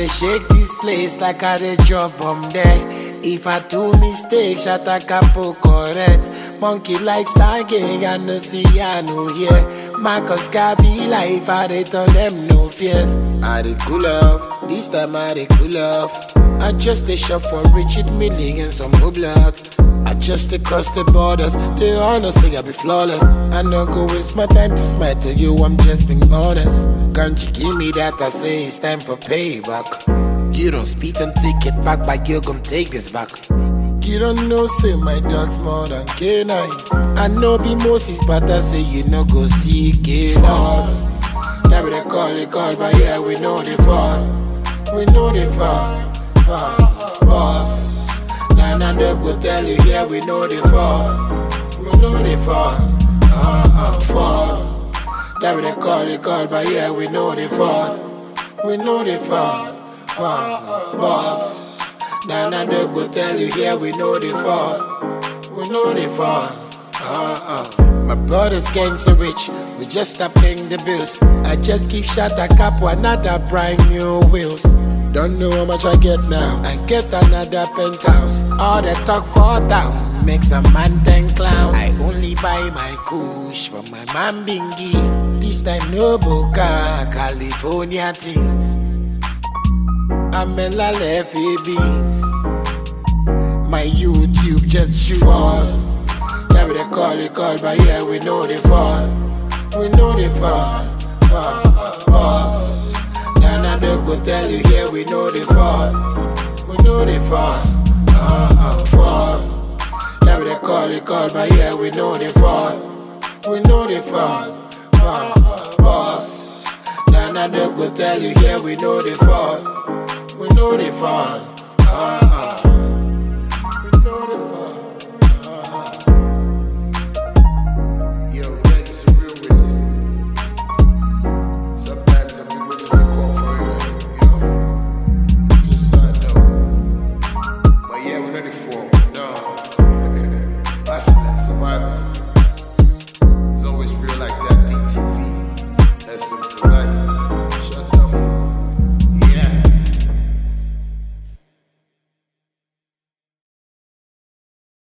shake this place like I dey drop bomb there. If I do mistake, shut a capo correct. Monkey lifestyle gang, I no see, I no hear. Marcus Garvey life, I dey turn them no fears. I dey cool off, this time I dey cool off. I just a shop for Richard Milling and some blood. I just dey cross the borders, they honor say I be flawless. I no go waste my time to smile to you, I'm just being honest. Can't you give me that? I say it's time for payback. You don't speak and take it back, but you gon' take this back. You don't know, say my dog's more than K9. I know be Moses, but I say you no go see K9. That be the call, they call, but yeah, we know they fall. We know they fall. fall. Boss. Nah, nah, they go tell you, yeah, we know they fall. We know they fall. Uh, uh, fall. That be the call, they call, but yeah, we know they fall. We know they fall. Fall. Boss. Nah, nah, they go tell you, yeah, we know they fall. We know they fall. Uh, uh. My brother's gang so rich, we just stop paying the bills. I just give shot a cap another brand new wheels. Don't know how much I get now. I get another penthouse. All the talk for down makes a man ten clown. I only buy my kush from my man Bingy. This time no Boca, California things. I'm in La beans. My YouTube just shoot off. That be they call it call, but yeah, we know they fall. We know they fall. Fall. Boss. Nah, nah, they go tell you here, we know they fall. We know they fall. Uh, uh, fall. That be they call it call, but yeah, we know they fall. We know they fall. Fall. Boss. Nah, nah, they go tell you here, we know they fall. We know they fall.